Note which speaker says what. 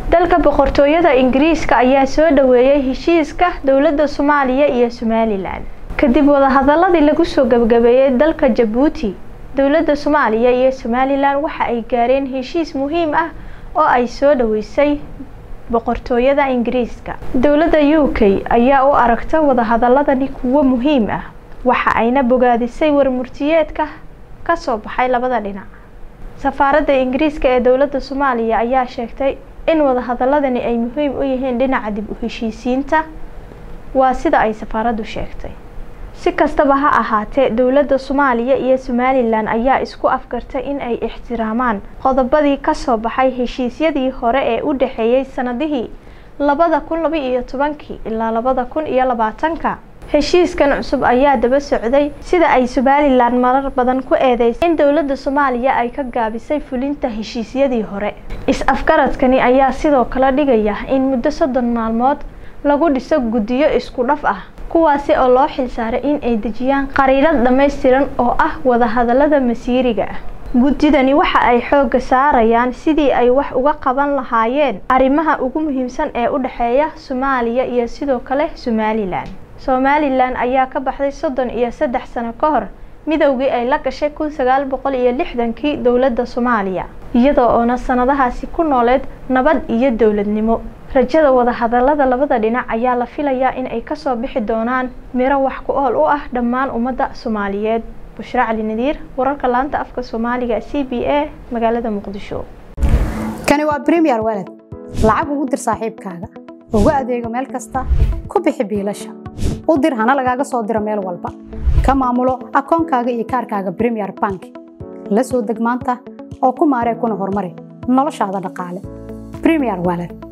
Speaker 1: dalka boqortooyada ingiriiska ayaa soo dhaweeyay heshiiska dowladda soomaaliya iyo somalilan kadib wadahadaladii lagu soo gabagabeeyey dalka jabuuti dowladda soomaaliya iyo somalilan waxa ay gaareen heshiis muhiim ah oo ay soo dhaweysay boqortooyada ingiriiska dowladda u k ayaa u aragta wadahadaladani kuwo muhiim ah waxa ayna bogaadisay warmurtiyeedka ka soo baxay labada dhinac safaaradda ingiriiska ee dowladda soomaaliya ayaa sheegtay in wadahadaladani ay muhiim u yihiin dhinaca dib u heshiisiinta waa sida ay safaaraddu sheegtay si kastaba ha ahaatee dowladda soomaaliya iyo somalilan ayaa isku afgartay in ay ixtiraamaan qodobadii kasoo baxay heshiisyadii hore ee u dhexeeyey sanadihii labada kun laba iyo tobankii ilaa labada kun iyo labaatanka heshiiskan cusub ayaa daba socday sida ay somalilan marar badan ku eedeysay in dowladda soomaaliya ay ka gaabisay fulinta heshiisyadii hore is-afgaradkani ayaa sidoo kale dhigaya in muddo soddon maalmood lagu dhiso guddiyo isku dhaf ah kuwaasi oo loo xilsaaray in ay dejiyaan qariirad dhammaystiran oo ah wadahadalada masiiriga ah guddidani waxa ay xoogga saarayaan sidii ay wax uga qaban lahaayeen arrimaha ugu muhiimsan ee u dhexeeya soomaaliya iyo sidoo kale somalilan somalilan ayaa ka baxday soddon iyo saddex sano ka hor midowgii ay la gashay kun sagaal boqol iyo lixdankii dowladda soomaaliya iyadoo oona sanadahaasi ku nooleed nabad iyo dowladnimo rajada wadahadalada labada dhinac ayaa la filayaa in ay kasoo bixi doonaan miro wax ku ool u ah dhammaan ummadda soomaaliyeed bushra cali nadiir wararka laanta afka soomaaliga c b a magaalada muqdisho
Speaker 2: kani waa bremiyer walad lacag ugu dir saaxiibkaaga ugu adeego meel kasta ku bixi biilasha u dir hana lagaaga soo diro meel walba ka maamulo akoonkaaga iyo kaarkaaga bremiyer bank la soo deg maanta oo ku maaree kuna horumari noloshaada dhaqaale bremiyer walad